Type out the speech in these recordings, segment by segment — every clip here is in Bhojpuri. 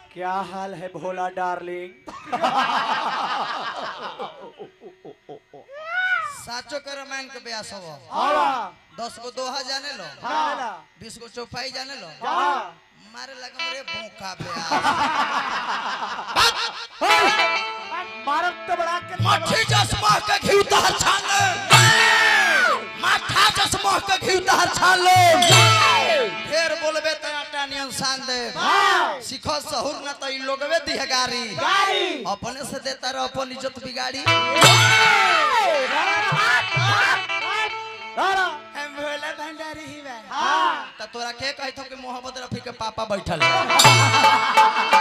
क्या हाल है भोला डार्लिंग साचो के रामायण के ब्यास हव हाँ दस गो दोहा जाने लो हाँ बीस गो चौपाई जाने लो हाँ मारे लगम रे भूखा ब्यास मारक तो बड़ा के मठी चश्मा के घी उतार छान ले माथा चश्मा के घी उतार छान ले ढेर बोलबे त आटा नियन सान दे सिखो सहुर न त इ लोगवे दिह गारी गाड़ी अपने से देता रह अपन इज्जत बिगाड़ी राणा हम भोला भंडारी ही बा हाँ त तोरा के कहत हो कि मोहम्मद रफी के पापा बैठल है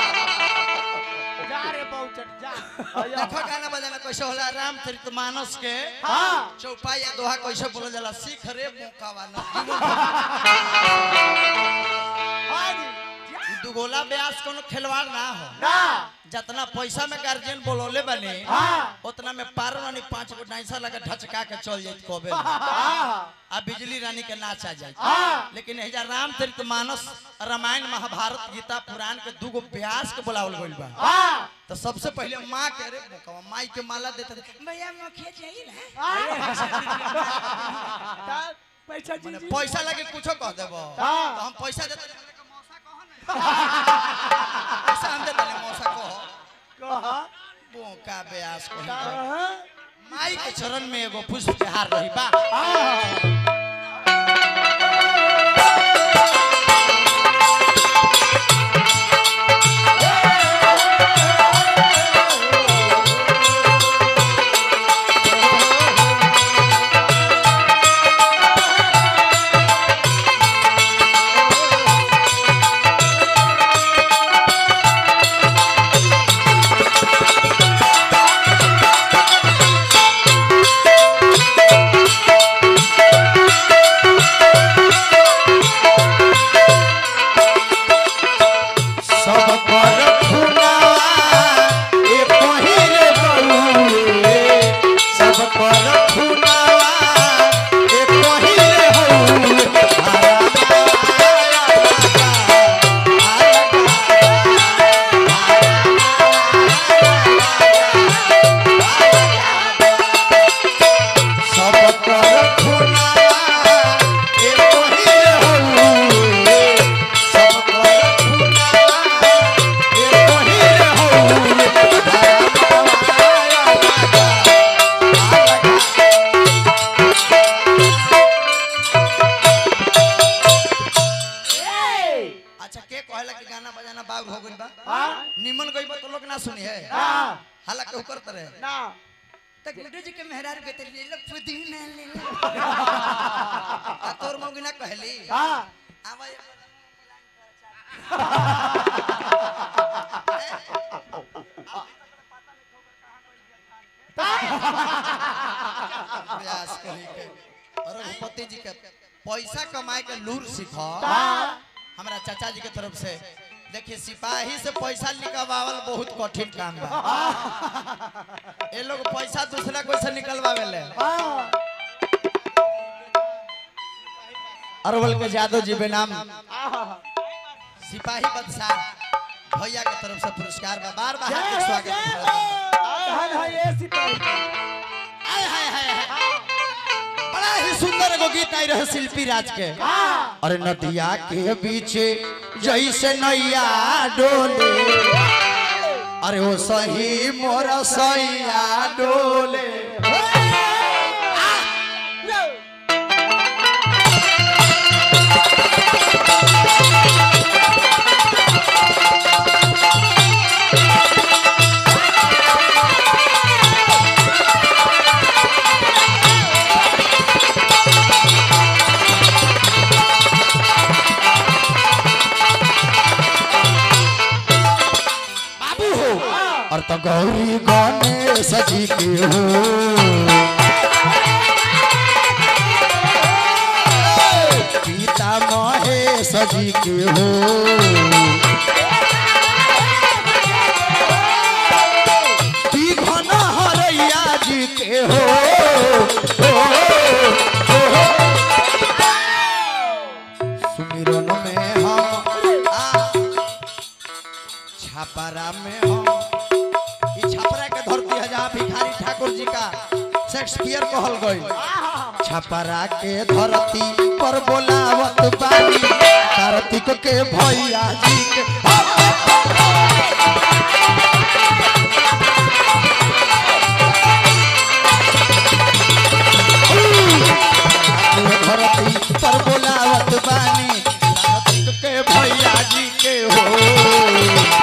जा रे पहुंचट जा देखो गाना बजाना कैसे होला रामचरित मानस के हाँ चौपाई या दोहा कैसे बोलल जाला सीख रे मुकावा न हाँ जी ई दुगोला ब्यास कोनो खिलवाड़ ना हो ना जितना पैसा में गार्जियन बोलौले बने हाँ उतना में पार रानी पांच गो डांसर लगा ढचका के चल जाइत कबे हाँ आ बिजली रानी के नाच आ जाए हाँ लेकिन एजा रामचरित मानस रामायण महाभारत गीता पुराण के दूगो ब्यास के बुलावल गइल बा हाँ तो सबसे पहले माँ के रे मुकवा माई के माला देते थे भैया मुखिया चाहिए ना पैसा माने जी पैसा लगे कुछो कह देबो हाँ। तो हम पैसा देते रहे, हमने के मौसा कहो ना पैसा हम देते रहे, मौसा कहो कहा बोका ब्यास कही कहा माई के चरण में एगो पुष्प के हार रही बा हाँ सब पर खुनावा ए पहिरे बउए सब पर खुनावा ए पहिरे हउए आया आया सब पर खुनावा ए पहिरे हउए सब पर खुनावा ए पहिरे हउए आया अच्छा के कहला कि गाना बजाना बाग हो गइल बा हाँ निमन गइबो तो लोग ना सुनी है हाँ हाला के करत रहे ना तक गुड्डू जी के मेहरार के तेरे ले लो पुदीना ले लो आ तोर मौगी ना कहली हाँ आवा ये प्रयास करी के रघुपति जी के पैसा कमाए के लूर सीखो हमरा चाचा जी के तरफ से देखिए सिपाही से पैसा निकलवावल बहुत कठिन काम बा ये लोग पैसा दूसरा कोई से निकलवावे ले हाँ अरवल के यादव जी बेनाम आहा सिपाही बादशाह भैया के तरफ से पुरस्कार बा बार बार जय हार्दिक हो स्वागत जय है। हो धन है ये सिपाही आय हाय हाय हाय। बड़ा ही सुंदर एगो गीत आई रहे शिल्पी राज के हाँ अरे नदिया के बीच जैसे नैया डोले अरे ओ सही मोरा सैया डोले बाबू हो और तो गौरी गणेश जी के हो पिता महेश जी के हो विघन हरैया जी के हो सुमिरन में हम छापरा में हम ई छापरा के धरती है जहाँ भिखारी ठाकुर जी का शेक्सपियर कहल गई छपरा के धरती पर बोलावत बानी कार्तिक के भैया जी के धरती पर बोलावत बानी कार्तिक के भैया जी के हो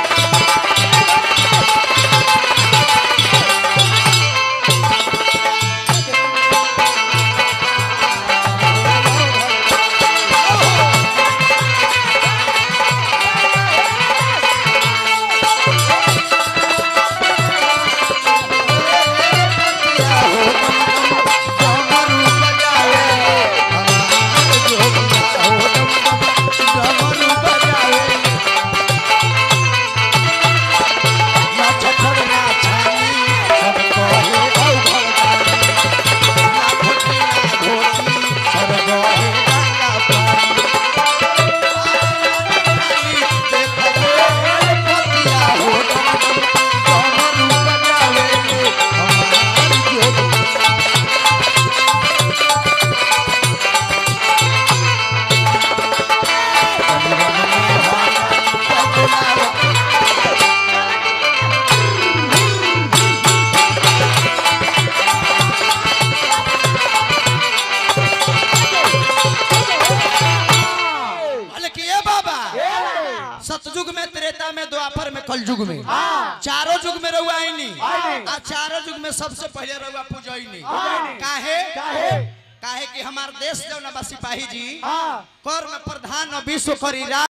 लेकिन ये बाबा सतयुग में त्रेता में द्वापर में कलयुग में चारों युग में रहुआ आईनी आईनी। आ चारों युग में सबसे पहले रहुआ पूजैनी पूजैनी। काहे काहे काहे कि हमार देश जौन बा सिपाही जी हाँ कर में प्रधान विश्व करी